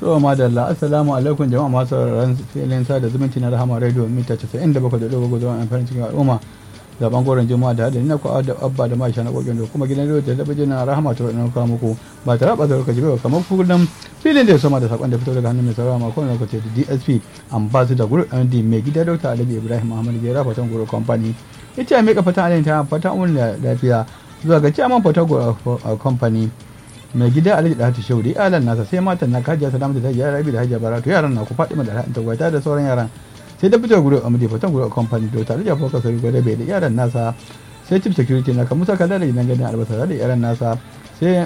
to madalla assalamu alaikum jama'a masu sauraron filin sada zumunci na rahama radio mita 97.4 zuwa farin cikin al'umma da bangaren juma'a da hadin na ku da abba da maisha na kokin da kuma gidan radio da talabijin na rahama ta wadanda kawo muku ba tare ba lokaci ba kamar kullum filin da ya soma da sakon da fito daga hannun mai saurara makon lokaci da dsp ambassador group md mai gida dr alhaji ibrahim muhammad gera fatan group company ita ya mika fatan alayhi fatan umun lafiya zuwa ga chairman fatan group company mai gida alhaji da hatu shauri alan nasa sai matan na kajiya salamu da ta yara rabi da hajiya baratu yaran na ku fatima da ra'anta gwata da sauran yaran sai da fitar gudu amudi fatan gudu company da tare da fokas sai gwada bai da yaran nasa sai chief security na kamusa kalla da gidan gadin albasa da yaran nasa sai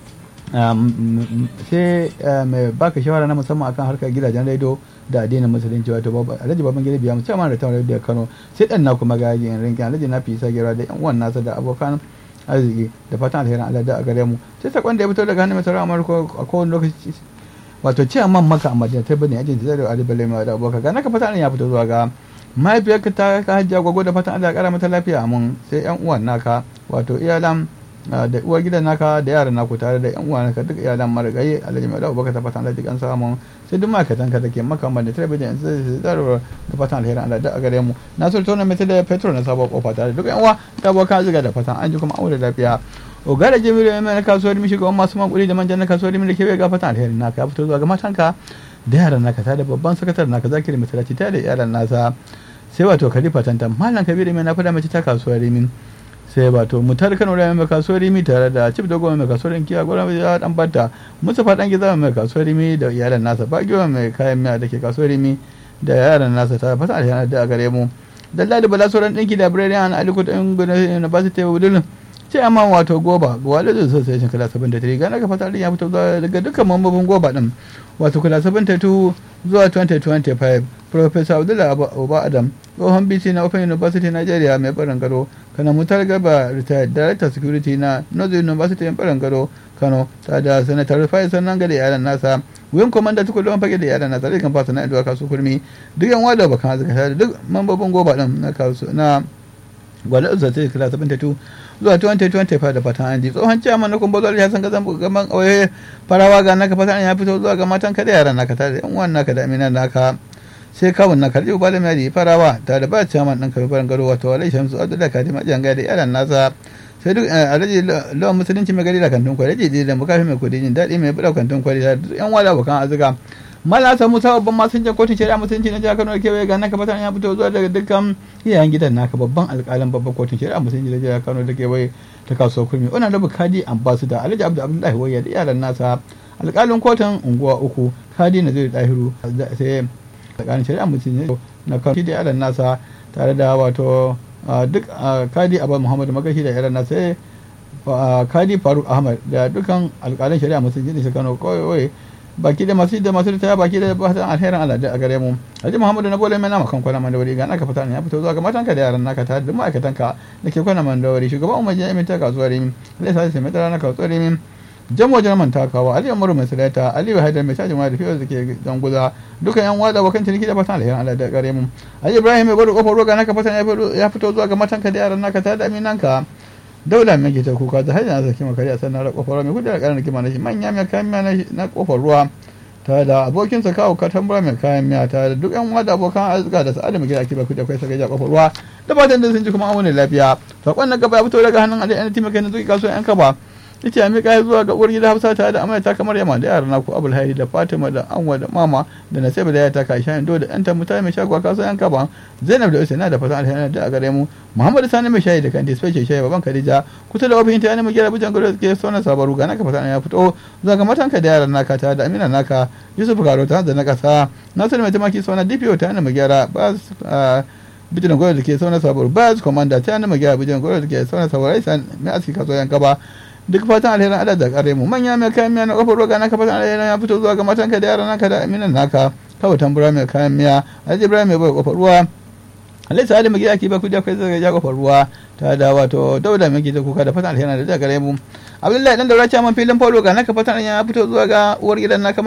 sai mai baka shawara na musamman akan harkar gidajen rediyo da addinin musulunci wato alhaji baban gida biya musamman da tawar da kano sai dan na kuma gagin rinkin alhaji na fi isa gera da yan uwan nasa da abokan arziki da fatan alherin Allah da a gare mu sai sakon da ya fito daga hannun mai sauran amurka a kowane lokaci wato ce man maka a madina ta bane ajin zai da alibale mai da abokan ga naka fatan ya fito zuwa ga mahaifiyarka ta ka hajjiya gwagwa da fatan Allah ya kara mata lafiya mun sai yan uwan naka wato iyalan da uwar gidan naka da yaran naku tare da yan uwa naka duk iyalan marigayi alhaji mai da abubakar ta fatan Allah ya kan samun sai duk ma'aikatan ka da ke maka madina ta bane yanzu zai da fatan alherin Allah da a gare mu na so tona mai da petrol na sabon kofa tare duk yan uwa ta boka ziga da fatan an ji kuma aure lafiya ogara jamilu ya mai na kasuwar mi shugaban masu makuli da manjan na kasuwar mi da kewaye ga fatan alherin naka ya fito zuwa ga matanka da yaran naka ta da babban sakatar naka zakiri masalaci ta da yaran nasa sai wato khalifa tantan malam kabiru mai na fada mace ta kasuwar rimin sai wato mutar kano da mai kasuwar rimi tare da cif da goma mai kasuwar kiya gwara mai ya dan bata musafa dan giza mai kasuwar rimi da yaran nasa bagiwa mai kayan miya da ke kasuwar rimi da yaran nasa ta fata alheri da a gare mu dallali bala sauran dinki da birnin aliko da university of dublin ce amma wato goba wale da association kala 73 ga naka fata ya fito daga dukkan mambobin goba din wato kala 72 zuwa 2025 professor abdullahi oba adam tsohon bc na open university nigeria mai barin gado kana mutar gaba retired director security na northern university mai barin gado kano ta da senator faisal nan ga da yaran nasa wuyan komanda tukul don fage da yaran nasa rikan fasa na idowa kasu kurmi duk yan wada bakan azuka da duk mambobin goba din na kasu na gwada uzata kala 72 zuwa 2025 da fatan an ji tsohon ciyaman na kumbar zuwa san kazan gaban ƙauye farawa ga naka fatan ya fito zuwa ga matan kada yaran naka tare da yan uwan naka da aminan naka sai kawun na karɓi ba da mai farawa ta da ba ciyaman ɗin kafin farin gado wato alai shamsu abdullahi kadima jan gada yaran nasa sai duk alhaji lawan musulunci mai gari da kantin kwari da da mukafi mai kudi jin daɗi mai buɗa kantin kwari da yan wala bukan azuka mala samu sababbin masunjan kotun shari'a musulunci na jihar kano da kewaye ga naka fatan ya fito zuwa daga dukkan iyayen gidan naka babban alƙalin babban kotun shari'a musulunci na jihar kano da kewaye ta kasuwar kurmi wannan rabu kadi ambassador alhaji abdu abdullahi wayya da iyalan nasa alƙalin kotun unguwa uku kadi na zai dahiru sai alƙalin shari'a musulunci na kano da iyalan nasa tare da wato duk kadi abba muhammadu magashi da iyalan nasa sai kadi faruk ahmad da dukkan alƙalin shari'a musulunci da kano kawai baki da masu da masu ritaya baki da fatan alherin Allah da a gare mu Haji Muhammadu na bole mai nama kan kwana mandawari ga naka fita ya fito zuwa ga matanka da yaran naka tare da ma'aikatan ka da ke kwana mandawari shugaban umar jami'in ta kasuwar Rimin Allah sa sai mai tsara na kasuwar Rimin jamo jarman takawa Ali Umaru mai salata Ali Haidar mai cajin waya da fiye da ke danguza duka yan wada bakan ciniki da fatan alherin Allah da gare mu Haji Ibrahim mai bada kofar roga naka fatan ya fito zuwa ga matanka da yaran naka tare da aminanka daula mai ke ta kuka da hanyar zaki makari a sannan kofar ruwa mai kudu da karan kima na shi manya mai kayan miya na kofar ruwa ta da abokinsa kawo katambura mai kayan miya ta da duk yan uwa da abokan arzika da sa'adu mai gida ake baku da kai sakai ja kofar ruwa da fatan da sun ji kuma amune lafiya sakon na gaba ya fito daga hannun alai anati mai zuki kasuwan yan kaba ita ya miƙa zuwa ga uwar gida hafsa tare da amarya kamar yamma da yaran naku abul hairi da fatima da anwa da mama da nasiba da yata kai shayin do da yan tamuta mai shagwa kasuwan yan kaba zainab da usaina da fatan alheri da a gare mu muhammadu sani mai shayi da kanti special shayi baban khadija kusa da ofishin ta yana mai gyara bujan gado ke sauna sabaru ga naka fatan ya fito zuwa ga matanka da yaran naka tare da amina naka yusuf karo ta da na kasa nasiru mai tamaki sauna dpo ta yana mai gyara ba bijinan gwada da ke sauna sabaru ba komanda ta yana mai gyara bijinan gwada da ke sauna sabaru aisan mai aski kasuwan yan kaba duk fatan alherin Allah da kare mu manya mai kayan miya na kofar roga naka fatan alherin ya fito zuwa ga matanka da yaran naka da aminan naka kawai tambura mai kayan miya alhaji ibrahim mai bai kofar ruwa alhaji sa'adu mai gida ke ba kudi akwai zai ja kofar ruwa ta da wato dauda mai gida kuka da fatan alherin da gare mu abdullahi dan daura man filin polo ga naka fatan ya fito zuwa ga uwar gidan naka